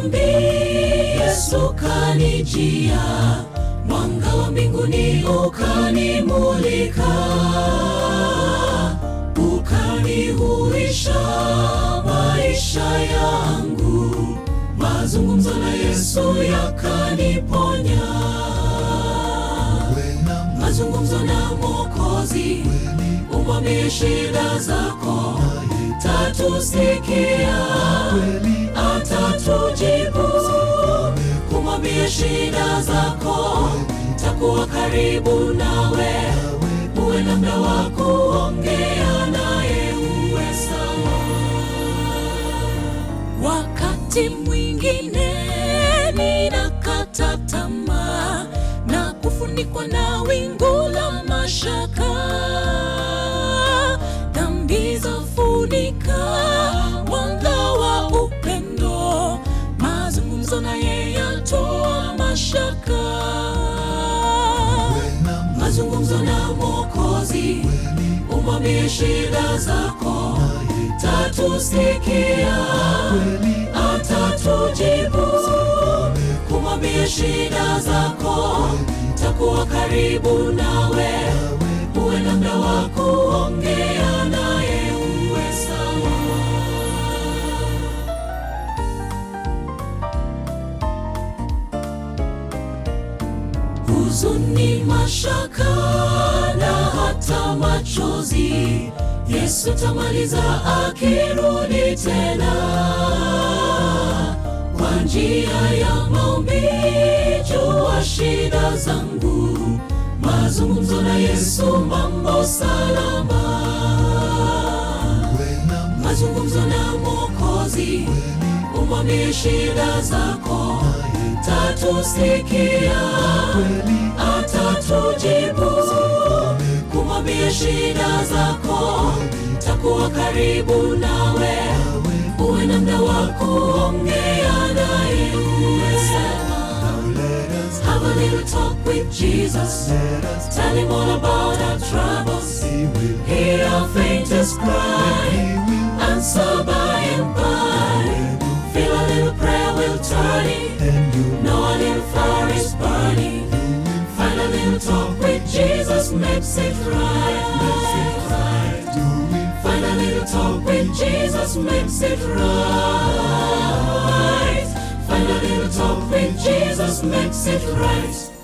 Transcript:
maombi Yesu kanijia, mwanga wa mbinguni ukanimulika, ukanihuisha maisha yangu, mazungumzo na Yesu yakaniponya, mazungumzo na Mwokozi, umwambie shida zako, tatusikia atatujibu. Kumwambia shida zako, takuwa karibu nawe, uwe na muda wa kuongea naye, uwe sawa. Wakati mwingine ninakata tamaa na kufunikwa na wingu la mashaka, dhambi zafunika mwanga wa upendo, mazungumzo naye yatoa mashaka, mazungumzo na Mwokozi, umwambie shida zako, tatusikia, atatujibu. Kumwambia shida zako, takuwa karibu nawe, uwe na muda wa kuongea naye, uwe sawa. huzuni, mashaka na hata machozi, Yesu tamaliza akirudi tena. Kwa njia ya maombi, jua shida zangu, mazungumzo na Yesu, mambo salama, mazungumzo na Mwokozi, umwambie shida zako, tatusikia atatujibu. Kumwambia shida zako, takuwa karibu nawe, uwe na muda wa kuongea naye, uwe sawa. Have a little talk with Jesus, tell him all about our troubles, hear our faintest cry, answer by and by. Feel a little prayer will turn it, know a little fire is burning. Find a little talk with Jesus makes it right. Find a little talk with Jesus makes it right. Find a little talk with Jesus makes it right.